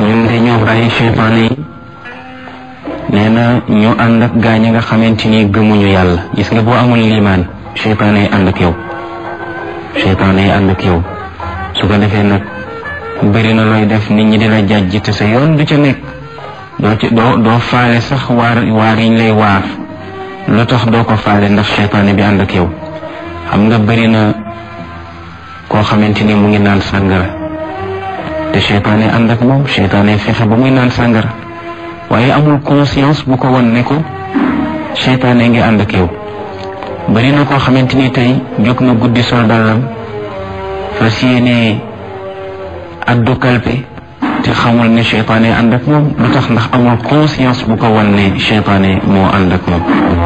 ñun de ñoo bàyyi seytaane yi nee na ñu ànd ak gaañ nga xamante ni gëmuñu yàlla gis nga boo amul liimaan seytaane yi ànd ak yow seytaane yi ànd ak yow su ko defee nag bëri na looy def nit ñi dina jàjj te sa yoon du ca nekk doo ci doo doo faale sax waar waar yiñ lay waar lu tax doo ko faale ndax seytaane bi ànd ak yow xam nga bëri na koo xamante ni mu ngi naan sàngara te seytaane ànd ak moom seytaane fexe ba muy naan sàngara waaye amul conscience bu ko won ne ko seytaane ngi ànd ak yow bëri na koo xamante ni tey jóg na guddi sol dàllam fas yéene addu kalpe te xamul ne seytaane ànd ak moom lu tax ndax amul conscience bu ko won ne seytaane moo ànd ak moom